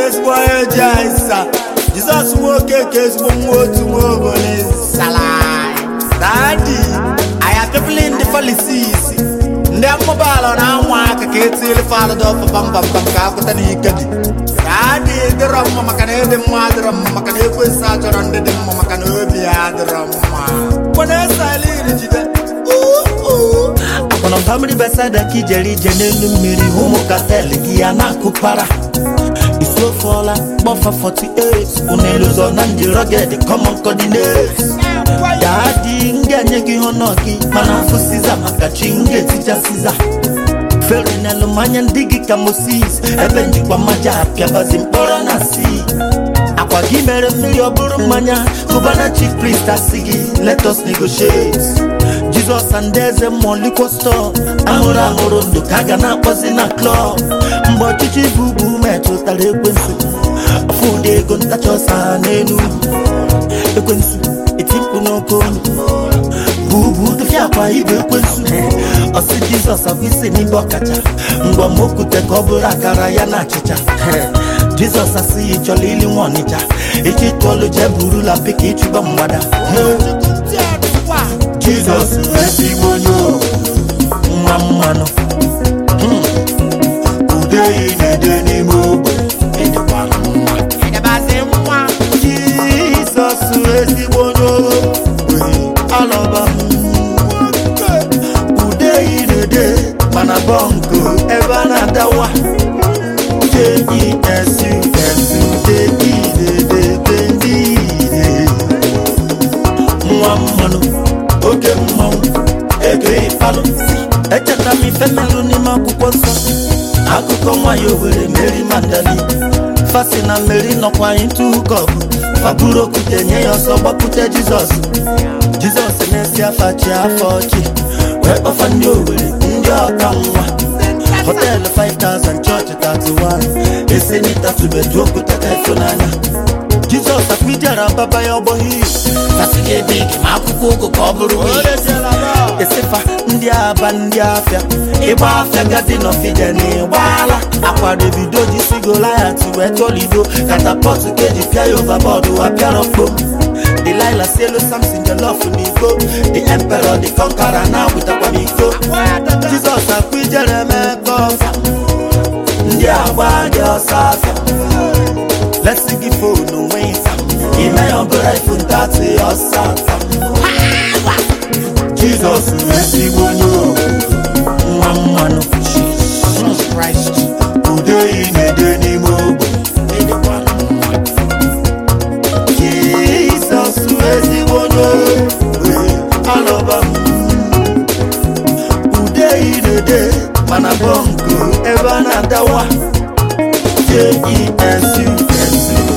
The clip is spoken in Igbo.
ezigbo onye ji anyị nsa jizọs nwoke ka ezigbo nwa otu nwa obole nsala dadi anyị apịpụli ndị falisis ndị amụbaala na anwa aka ka etili falụdọ pambambam ka akwụta na ike dị dadi dịrọ mma maka na ịdị mma adịrọ mma maka na ekwensị achọrọ ndị dị mma maka na obi ya adịrọ mma kwana esaliri jide akpọrọ famili besada ka ijere ije n'elu mmiri ụmụ kastel gị ya na-akụpara isi ofe ọla kpọfa 48 ụnelu zọ na ndị rọged common coordinates daadị ndị anye gị honọ gị mana afụ siza maka chi ndị etija siza fere n'elu mmanya ndị gị ka moses ebe njikwa mmaja apịabazi mkpọrọ na si akwa gị mere mmiri ọ bụrụ mmanya gọvanọ chief priest asị gị let us negotiate jizọs and eze mmụọ likwo stọọ ahụrụ ahụrụ ndụ ka a ga na-akpọzi na klọb mgbe ọchịchị bụ ugwu metụtara ekwensu ọfụdị ego ntacha ọsa n'elu ekwensu etipụ n'oke olu bụ ugwu dịfịa akwa ibe ekwensu ọsị jizọs abụ isi n'ibe ọkacha ngwa ma okwute ka ọ bụrụ akara ya na achịcha jizọs asị ya chọrọ ili nwa ọnịcha echi tụọlụ jee burula pika ịchụba mgbada jizọs ezigbo onye owu nwa mmanụ ude ị na-ede n'ime ogbe ịdịkwala mma ịdịbazi mma jizọs ezigbo onye ogbe alọba m ude yi na-ede mana bọnkụ ebe a na-adawa jesudeide nwa mmanụ oke mmanwụ ego ịfalụ echeta m ife melụ n'ime akwụkwọ nsọ akụkọ nwanyị owere meri mandali fasi na meri nọkwa ịtụ kọbụ faburu okwute nye ya ọsọ gbakwute jizọs jizọs na-esi afa chi afọ ọchị wee kpọfa ndị owere ndị ọka nwa họteelụ 5000 chọọchị 31 esenita tubedu okwute ka ịfụnanya jizọs akwijara baba ya ọgbọghị fasị gị ebe ike ma akwụkwọ ụgụ ka ọ bụrụ wii esefa ndị aba ndị afịa ịgba afịa gadi n'ọfide na ịgbaala akwa davido ji si goliat wee tolido katapọt ka eji pịa ya ovabọọdụ wa pịara kpom delila si elu samson jelof n'iko the emperor the conqueror na agwụtakwa n'iko jizọs akwa ijere mebe ọfa ndị agba dị ọsọ afịa lesi gị fonu nwe ịsa ime ya ọbụla ifu ntatị ọsọ afịa jizọs ezigbo onye owu nwa mmanụ ude ị na-ede n'ime ogbe ịdịkwala mma jizọs ezigbo onye ogbe alọba m ude irede mana bọnkụ ebe a na-adawa jesu